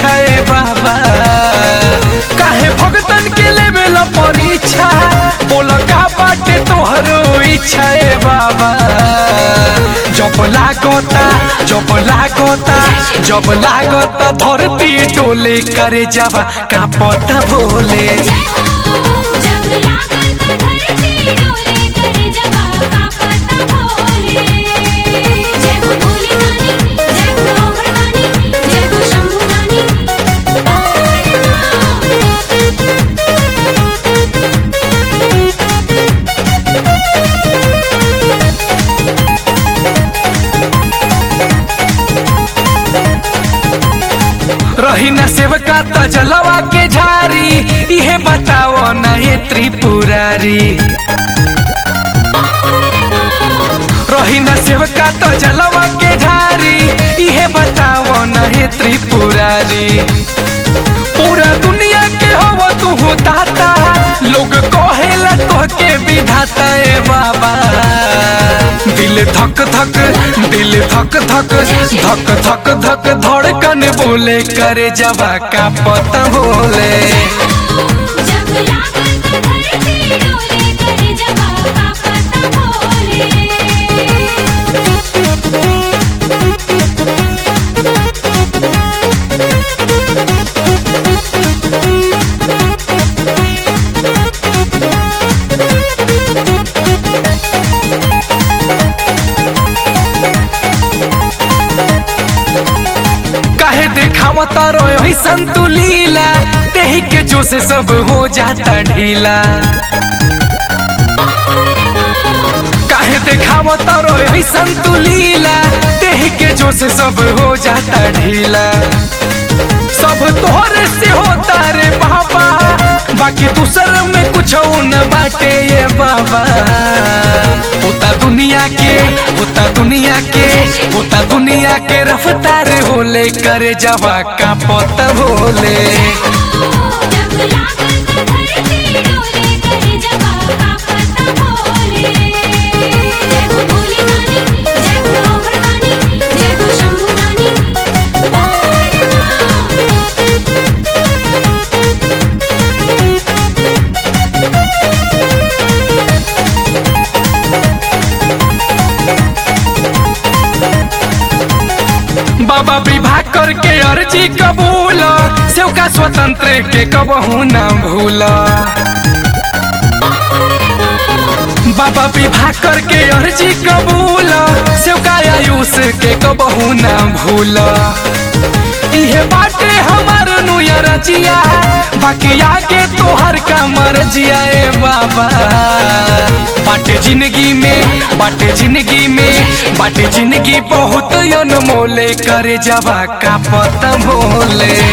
इच्छा ए बाबा काहे भगतन के लेवल परीक्षा बोल का बाटे तोहरो इच्छा ए बाबा जब लागोता जब लागोता जब लागोता धरती डोले करे जावा का पता बोले जब लागत धरती डोले करे जवाब का पता बोले जय हो भोले नानी जय हो अमर नानी जय हो शंभु नानी रही न सेवका त जलवा के झारी इहे बताओ न ये त्रिपुरारी रही न सेवका त जलवा के झारी इहे बताओ न ये त्रिपुरारी पूरा दुनिया के हो तू दाता लोग कहेला तो के विधाता ए बाबा दिल धक धक दिल धक धक धक धक धक धड़कन बोले करे जवा का पता बोले जब लागत धरती डोले करे जवाब का पता बोले काहे देखावा तारो यही संतुलीला तेही के जो से सब हो जाता ढीला काहे देखावा तारो यही संतुलीला तेही के जो से सब हो जाता ढीला सब तोहरे से होता रे बाबा बाकी दूसर में कुछ न बाटे ये बाबा होता दुनिया के होता दुनिया के होता दुनिया के रफ्तार होले करे जवा का पता बोले जब लागत धरती डोले करे जवाब का पता बोले जय हो भोले नानी जय हो अमर नानी जय हो शंभु नानी बाबा विवाह करके अर्जी कबूल सेवका स्वतंत्र के कबहू ना भूला बाबा विवाह करके अर्जी कबूल सेवका आयुष के कबहू ना भूला इहे बाटे हमार नुया रजिया बाकी आगे तोहर का मर्जिया ए बाबा बाटे जिंदगी में बाटे जिंदगी में बाटे जिंदगी बहुत अनमोले करे जवा का पता बोले